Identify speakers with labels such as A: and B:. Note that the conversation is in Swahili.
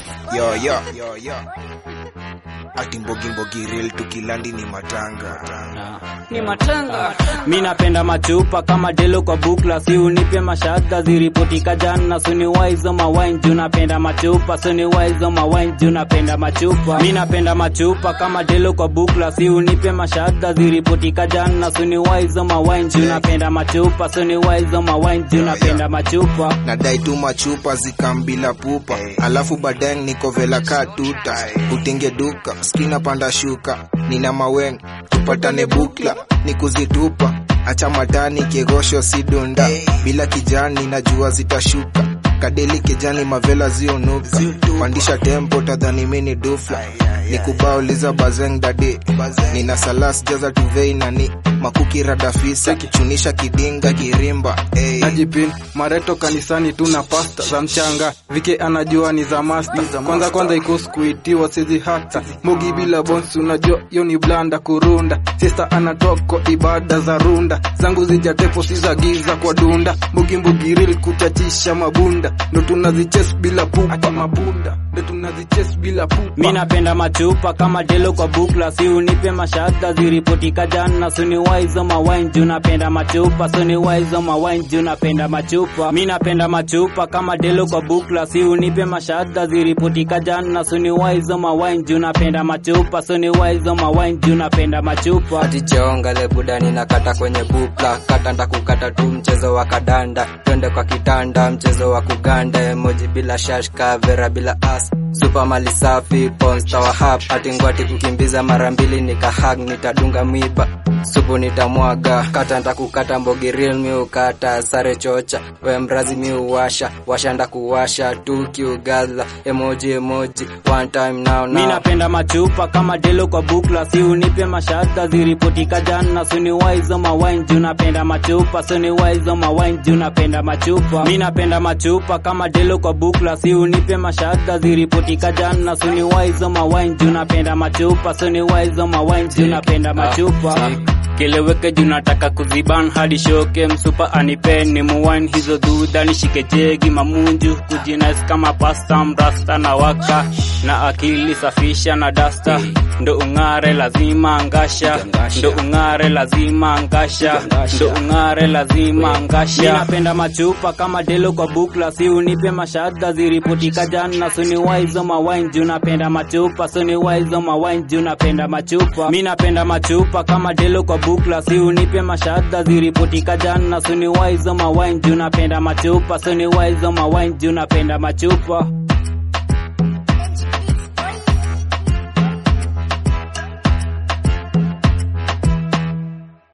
A: Yo, yo, yo, yo. Ati mbogi mbogi real tukilandi ni matanga.
B: ni matanga. Mi napenda machupa kama delo kwa bukla, si unipe mashada ziripotika jana, suni waizo mawine juu napenda machupa, suni waizo mawine juu napenda machupa. Mi napenda machupa kama delo kwa bukla, si unipe mashada ziripotika jana, suni waizo mawine juu napenda machupa, suni waizo mawine juu napenda machupa.
A: Nadai tu machupa zikambila pupa, alafu baadaye niko vela ka tuta, utenge duka skina panda shuka, nina maweng tupatane bukla ni kuzitupa, acha matani kegosho sidunda, bila kijani najua zitashuka kadeli kijani mavela zionuka, pandisha tempo tadhani mini dufla nikubauliza bazeng dade nina salas jaza tuvei nani makuki radafisa chunisha kidinga kirimba ey.
C: najipin mareto kanisani tuna pasta za mchanga vike anajua ni za masta kwanza kwanza iko skuitiwa sizi hata mogi bila bonsi unajua yo ni blanda kurunda sista anatoko ibada za runda zangu zijatepo si za giza kwa dunda mbugi mbugi real kuchachisha mabunda ndo tunaziches bila pupa mabunda ndo tunaziches bila pupa
B: Mi napenda machupa kama delo kwa bukla, si unipe mashada ziripotika jana, suni waizo mawine juu napenda machupa, suni waizo mawine juu napenda machupa. Mi napenda machupa kama delo kwa bukla, si unipe mashada ziripotika jana, suni waizo mawine juu napenda machupa, suni waizo mawine juu napenda machupa.
D: ati cheonga le budani na kata kwenye bukla kata ndakukata tu mchezo wa kadanda twende kwa kitanda mchezo wa kuganda emoji bila shashka vera bila as supa mali safi ponsta wa hap ati ngwati kukimbiza mara mbili nikahag nitadunga mwiba supu nitamwaga kata ndakukata mbogi real miukata sare chocha we mrazi miuwasha washa ndakuwasha tukiugadha emoji emoji one time now
B: Mi
D: now
B: napenda machupa kama delo kwa bukla, si unipe mashada ziripotika jana, suni waizo mawine juu napenda machupa, suni waizo mawine juu napenda machupa. Mi napenda machupa kama delo kwa bukla, si unipe mashada ziripotika jana, suni waizo mawine juu napenda machupa, suni waizo mawine juu napenda machupa. Keleweke juu nataka kuziban hadi shoke msupa anipeni muwine hizo dudha nishike jegi mamunju kujinais kama pasta mrasta na waka na akili safisha na dasta ndo ung'are lazima ngasha ndo ung'are lazima ngasha ndo ung'are lazima ngasha mi napenda machupa kama delo kwa bukla si unipe mashada ziripotika jana suni waizo mawine juu napenda machupa suni waizo mawine juu napenda machupa mi napenda machupa kama delo kwa bukla si unipe mashada ziripotika jana suni waizo mawine juu napenda machupa suni waizo mawine juu napenda machupa